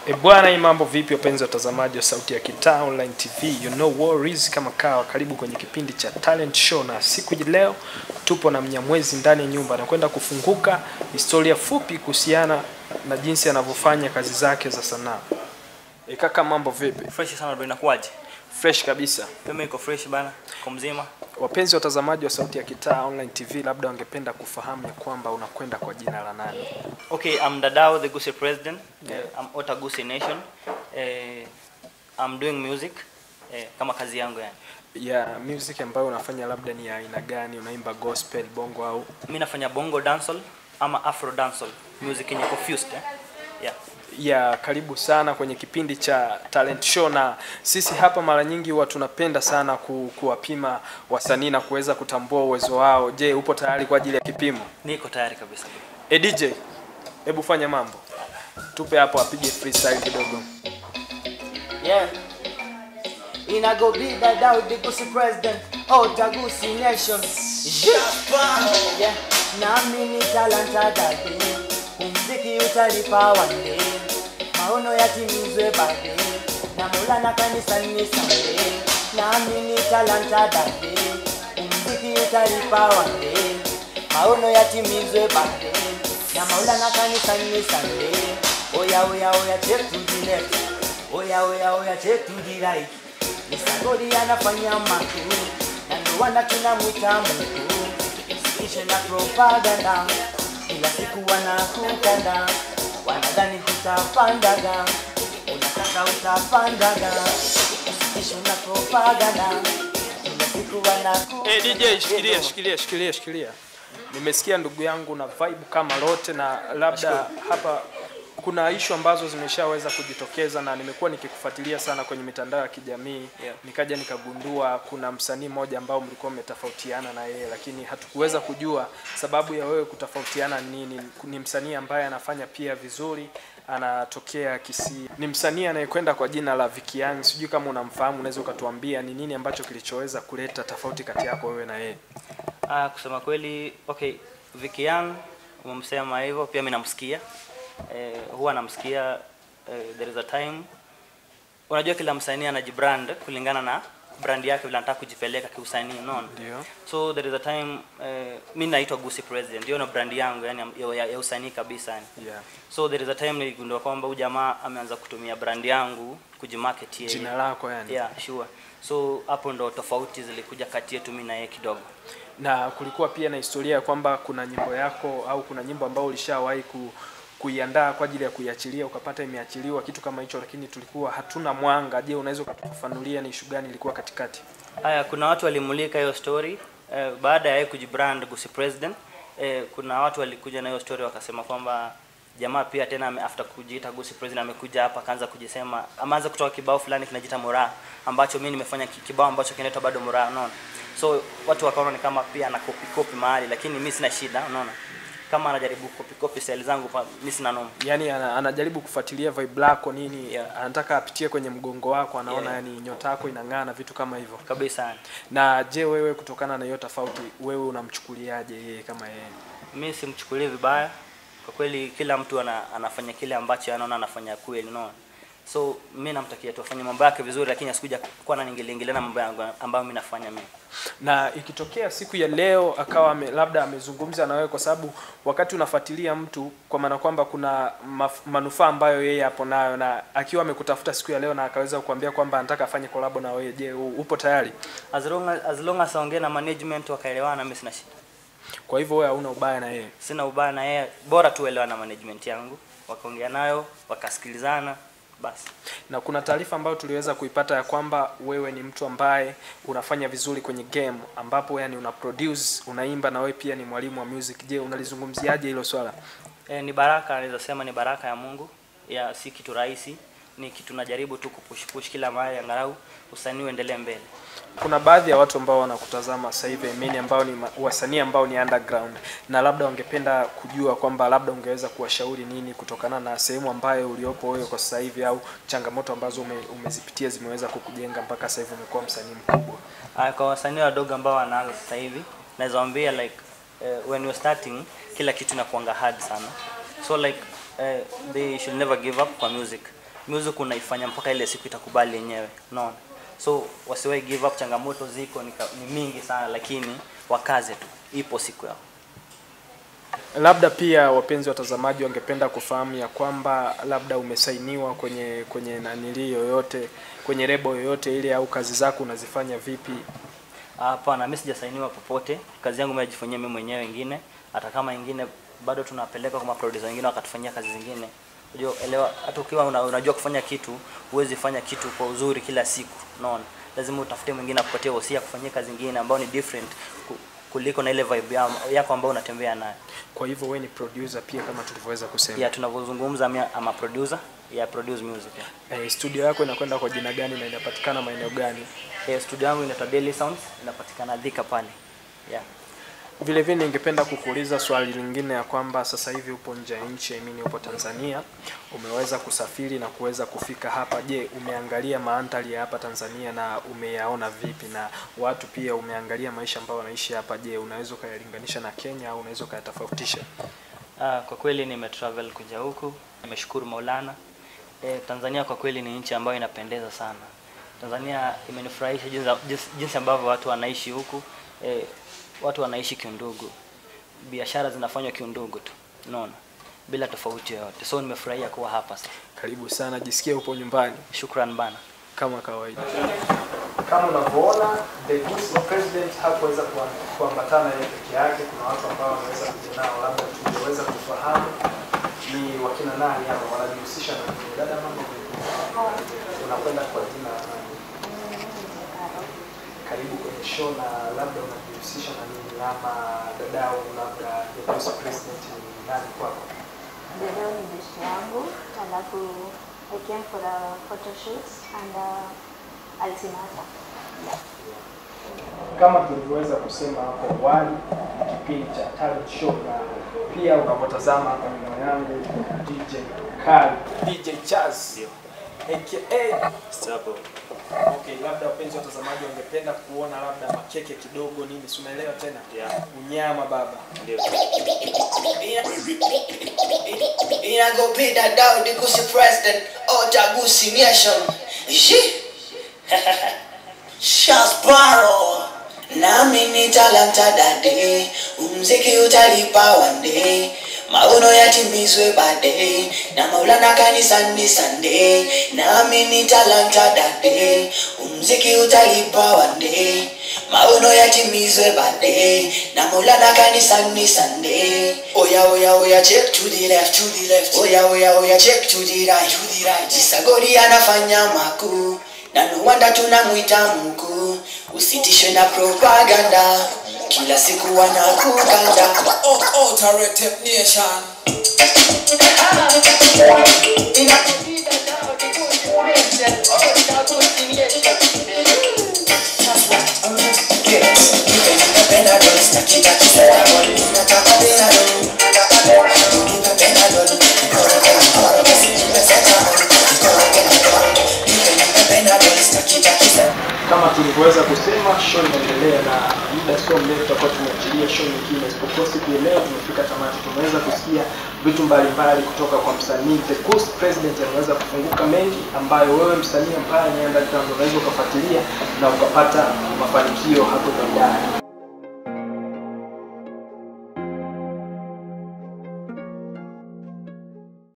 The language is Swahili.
E bwana, hii mambo vipi wapenzi watazamaji wa Sauti ya Kitaa Online TV, you know worries kama kawa, karibu kwenye kipindi cha talent show, na siku hii leo tupo na Mnyamwezi ndani ya nyumba, anakwenda kufunguka historia fupi kuhusiana na jinsi anavyofanya kazi zake za sanaa. E kaka, mambo vipi? Fresh sana bro, inakuwaje? Fresh kabisa. Pema iko fresh bana, kwa mzima. Wapenzi watazamaji wa Sauti ya Kitaa Online TV, labda wangependa kufahamu ya kwamba unakwenda kwa jina la nani? Okay, I'm Dadao, the Gusii president. Yeah. I'm Ota Gusii Nation. Eh, I'm doing music eh, kama kazi yangu yani. ya music ambayo unafanya labda ni ya aina gani? Unaimba gospel, bongo au Mimi nafanya bongo dancehall ama afro dancehall, music yenye confused eh. Yeah. ya karibu sana kwenye kipindi cha talent show, na sisi hapa mara nyingi huwa tunapenda sana ku, kuwapima wasanii na kuweza kutambua uwezo wao. Je, upo tayari kwa ajili ya kipimo? Niko tayari kabisa. E DJ, hebu fanya mambo, tupe hapo, apige freestyle kidogo. Yeah. Ina go be that out the Gusii president. Oh, the Gusii nation. Yeah. Yeah. Nami ni talanta dade. Muziki utalipa one day. Maono yatimizwe baadaye. Na Maulana kanisani Sunday. Nami ni talanta dade. Muziki utalipa one day. Maono yatimizwe baadaye. Na Maulana kanisani Sunday. Oya oya oya take to the left. Oya oya oya take to the right. Misagodi anafanya makuu na ndo wana tunamwita Mungu. Isishe na propaganda, kila siku wanakukanda, wanadhani hutapandaga, unataka utapandaga. Isishe na propaganda, kila siku wanakukanda. Eh, DJ shikilia shikilia shikilia shikilia. Nimesikia ndugu yangu na vibe kama lote, na labda hapa kuna ishu ambazo zimeshaweza kujitokeza na nimekuwa nikikufuatilia sana kwenye mitandao ya kijamii Yeah. nikaja nikagundua kuna msanii mmoja ambao mlikuwa mmetofautiana na yeye, lakini hatukuweza kujua sababu ya wewe kutofautiana ni nini. Ni msanii ambaye anafanya pia vizuri, anatokea Kisii, ni msanii anayekwenda kwa jina la Vicky Young. Sijui kama unamfahamu, unaweza ukatuambia ni nini ambacho kilichoweza kuleta tofauti kati yako wewe na yeye? Ah, kusema kweli, okay, Vicky Young umemsema hivyo, pia mimi namsikia. Eh, huwa namsikia eh, there is a time unajua kila msanii anajibrand kulingana na brand yake vile anataka kujipeleka kiusanii, unaona? Ndio. So there is a time eh, mimi naitwa Gusii President, hiyo na brand yangu yani ya, ya, ya usanii kabisa yani. Yeah. So there is a time niligundua kwamba huyu jamaa ameanza kutumia brand yangu kujimarket yeye. Jina lako yani. Yeah, sure. So hapo ndo tofauti zilikuja kati yetu mimi na yeye kidogo. na kulikuwa pia na historia ya kwamba kuna nyimbo yako au kuna nyimbo ambayo ulishawahi ku, kuiandaa kwa ajili ya kuiachilia ukapata imeachiliwa kitu kama hicho, lakini tulikuwa hatuna mwanga. Je, unaweza ukatufafanulia ni ishu gani ilikuwa katikati? Haya, kuna watu walimulika hiyo story eh, baada ya yeye kujibrand Gusii President eh, kuna watu walikuja na hiyo story wakasema kwamba jamaa pia tena ame- after kujiita Gusii President amekuja hapa akaanza kujisema, ameanza kutoa kibao fulani kinajiita Moraa ambacho mimi nimefanya ki- kibao ambacho kinaitwa bado Moraa, unaona. So watu wakaona ni kama pia ana copy copy mahali, lakini mimi sina shida, unaona. Kama anajaribu copy copy style zangu, pa- mimi sina noma. Yaani ana, anajaribu kufuatilia vibe lako nini, Yeah. anataka apitie kwenye mgongo wako, anaona Yeah. yani nyota yako inang'aa na vitu kama hivyo. Kabisa. yani. Na je, wewe kutokana na hiyo tofauti, wewe unamchukuliaje yeye kama yeye? mi simchukulie vibaya kwa kweli kila mtu ana, anafanya kile ambacho anaona anafanya kweli unaona so mi namtakia tu afanye mambo yake vizuri lakini asikuja kuwa na ningiliingilia na mambo yangu ambayo mi nafanya mimi na ikitokea siku ya leo akawa ame, labda amezungumza na wewe, kwa sababu wakati unafuatilia mtu, kwa maana kwamba kuna maf, manufaa ambayo yeye hapo nayo, na akiwa amekutafuta siku ya leo na akaweza kukuambia kwamba anataka afanye kolabo na wewe, je, u- upo tayari? as long as, as, long as aongee na management wakaelewana mi sina shida Kwa hivyo wewe hauna ubaya na yeye. sina ubaya na yeye bora tu elewana na management yangu wakaongea nayo wakasikilizana basi Na kuna taarifa ambayo tuliweza kuipata ya kwamba wewe ni mtu ambaye unafanya vizuri kwenye game, ambapo yani una produce, unaimba na wewe pia ni mwalimu wa music. Je, unalizungumziaje hilo swala? e, ni baraka naweza sema ni baraka ya Mungu ya si kitu rahisi ni kitu najaribu tu kupush push kila mahali angalau usanii uendelee mbele kuna baadhi ya watu ambao wanakutazama sasa hivi I mean, ambao ni ma- wasanii ambao ni underground na labda wangependa kujua kwamba labda ungeweza kuwashauri nini kutokana na sehemu ambayo uliopo wewe kwa sasa hivi au changamoto ambazo ume, umezipitia zimeweza kukujenga mpaka sasa hivi umekuwa msanii mkubwa. Uh, kwa wasanii wadogo ambao wanaanza sasa hivi naweza waambia like uh, when you're starting kila kitu inakuanga hard sana so like uh, they should never give up kwa music music unaifanya mpaka ile siku itakubali yenyewe unaona so wasiwahi give up changamoto ziko ni, ka- ni mingi sana lakini wakaze tu ipo siku yao Labda pia wapenzi watazamaji wangependa kufahamu ya kwamba labda umesainiwa kwenye kwenye nanili yoyote kwenye lebo yoyote ile au kazi zako unazifanya vipi? Hapana, mimi sijasainiwa popote. Kazi yangu mimi najifanyia mimi mwenyewe wengine, hata kama ingine bado tunapeleka kwa maproducer wengine wakatufanyia kazi zingine. Unajua, elewa, hata ukiwa una, unajua kufanya kitu, huwezi fanya kitu kwa uzuri kila siku, unaona? Lazima utafute mwingine akupatie wosia kufanyia kazi nyingine ambayo ni different ku- kuliko na ile vibe ya- yako ambayo unatembea nayo. Kwa hivyo wewe ni producer pia kama tulivyoweza kusema. Ya tunavyozungumza mimi ama producer, ya produce music. Yeah. Eh, studio yako inakwenda kwa jina gani na inapatikana maeneo gani? Eh, studio yangu inaitwa Daily Sounds, inapatikana Thika pale. Yeah. Vile vile ningependa kukuuliza swali lingine ya kwamba sasa hivi upo nje ya nchi, I mean upo Tanzania, umeweza kusafiri na kuweza kufika hapa. Je, umeangalia mandhari ya hapa Tanzania na umeyaona vipi? Na watu pia umeangalia maisha ambayo wanaishi hapa, je, unaweza ukayalinganisha na Kenya au unaweza ukayatofautisha? Ah, kwa kweli nimetravel kuja huku, nimeshukuru Maulana. E, Tanzania kwa kweli ni nchi ambayo inapendeza sana. Tanzania imenifurahisha jinsi, jinsi, jinsi ambavyo watu wanaishi huku. E, watu wanaishi kiundugu, biashara zinafanywa kiundugu tu, unaona, bila tofauti yoyote. So nimefurahia kuwa hapa sasa. Karibu sana, jisikie upo nyumbani Shukran bana. kama kawaida. Kama unavyoona the Goose president hakuweza kuam- kuambatana yeye peke yake. Kuna watu ambao wanaweza kuja nao, labda tungeweza kufahamu ni wakina nani hapa wanajihusisha na nini. Dada, mambo vipi? Unakwenda kwa jina la nani? Karibu kwenye show, na labda unajihusisha na nini, ama dadao, labda the Goose president ni nani kwako? Leo ni best yangu, alafu I came for a photo shoot and uh, Altinata. Yeah. kama tulivyoweza kusema hapo awali, ni kipindi cha talent show, na pia unavyotazama hapa nyuma yangu DJ Kali, DJ Chaz aka Okay, labda wapenzi watazamaji wangependa kuona labda makeke kidogo nini, si unaelewa tena? Yeah. Unyama baba. Ina go be that down the Gucci president or the Gucci nation. She Shasparo nami ni talanta dade umziki utalipa wande maono yatimizwe bade na maulana kanisani sande nami ni talanta dade umziki utalipa wande maono yatimizwe bade na maulana kanisani sande oya oya oya check to the left to the left oya oya oya check to the right to the right jisagori anafanya makuu na no wonder tunamwita Mungu. Usitishwe na propaganda, kila siku wanakuganda. Oh, oh, Alternative Nation. Kama tulivyoweza kusema, show inaendelea na muda sio mrefu tutakuwa tumeachilia show nyingine, isipokuwa siku ya leo tumefika tamati. Tumeweza kusikia vitu mbalimbali kutoka kwa msanii The Ghost President, ameweza kufunguka mengi ambayo wewe msanii ambaye ni underground unaweza ukafuatilia na ukapata mafanikio hapo baadaye.